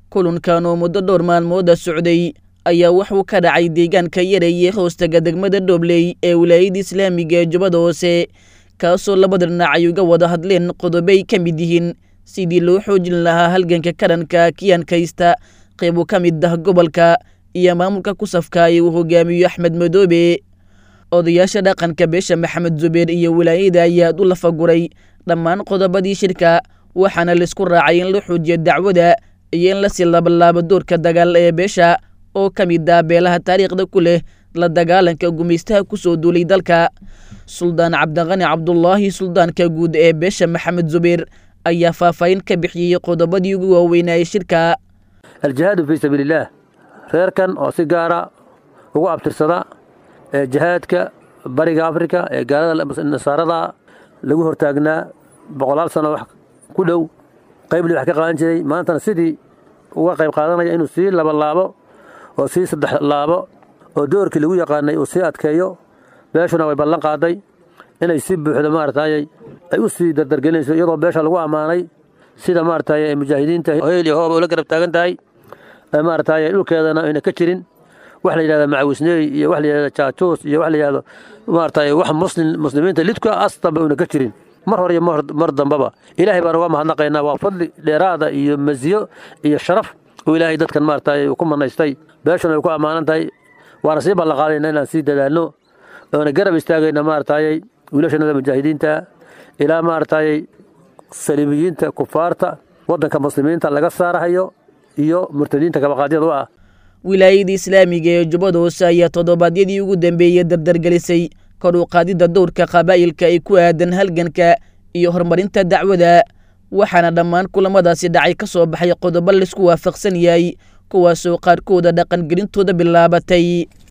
kulankan oo muddo dhowr maalmooda socday ayaa wuxuu ka dhacay deegaanka yareeye hoostaga degmada dhobley ee wilaayada islaamiga ee jubbada hoose kaasoo labada dhinac ay uga wada hadleen qodobay ka mid yihiin sidii loo xoojin lahaa halganka karanka kiyankaysta qeybu ka mid ah gobolka iyo maamulka kusafka ee uu hogaamiyo axmed madoobe odayaasha dhaqanka beesha maxamed zubeer iyo wilaayada ayaa u lafaguray dhammaan qodobadii shirka waxaana laisku raacay in la xoojiyo dacwada iyo in lasii labalaabo doorka dagaal ee beesha oo ka mid ah beelaha taariikhda ku leh la dagaalanka gumaystaha kusoo duulay dalka suldaan cabdiqani cabdulaahi suldaanka guud ee beesha maxamed zubeer ayaa faahfaahin ka bixiyey qodobadii ugu waaweynayay shirka aljihaadu fii sabiilillaah reerkan oo si gaara ugu abtirsada ee jihaadka bariga afrika ee gaalada nasaarada lagu hortaagnaa boqolaal sano wax ku dhow qaybli wax ka qaadan jiray maantana sidii uga qayb qaadanaya inuu sii labalaabo oo sii saddex laabo oo doorkii lagu yaqaanay uu sii adkeeyo beeshuna way ballan qaaday inay si buuxda maaragtay ay u sii dardargelinayso iyadoo beesha lagu ammaanay sida maaragtay mujaahidiinta hoyl iyo hooba ula garab taagan tahay maaragtay dhulkeedana ayna ka jirin wax la yidhahda macawisneey iyo wax la yidhahda jaajuus iyo wax la yidhahdo maaragtay wax muslim muslimiinta lidka astanba una ka jirin mar hore iyo mar dambaba ilaahay baan uga mahadnaqaynaa waa fadli dheeraada iyo masiyo iyo sharaf oo ilaahay dadkan maaragtay uu ku manaystay beeshuna ay ku ammaanan tahay waana sii ballanqaadayna inaan sii dadaalno oona garab istaagayna maaragtay wiilashanada mujaahidiinta ilaa maaragtay saliibiyiinta kufaarta waddanka muslimiinta laga saarahayo iyo murtadiinta kabaqaadyada u ah wilaayada islaamiga ee jubbada hoose ayaa toddobaadyadii ugu dambeeyey dardargelisay kor u qaadidda dowrka qabaa'ilka ay ku aadan halganka iyo horumarinta dacwada waxaana dhammaan kulamadaasi dhacay ka soo baxay qodobo laisku waafaqsan yahay kuwaasoo qaarkooda dhaqangelintooda bilaabatay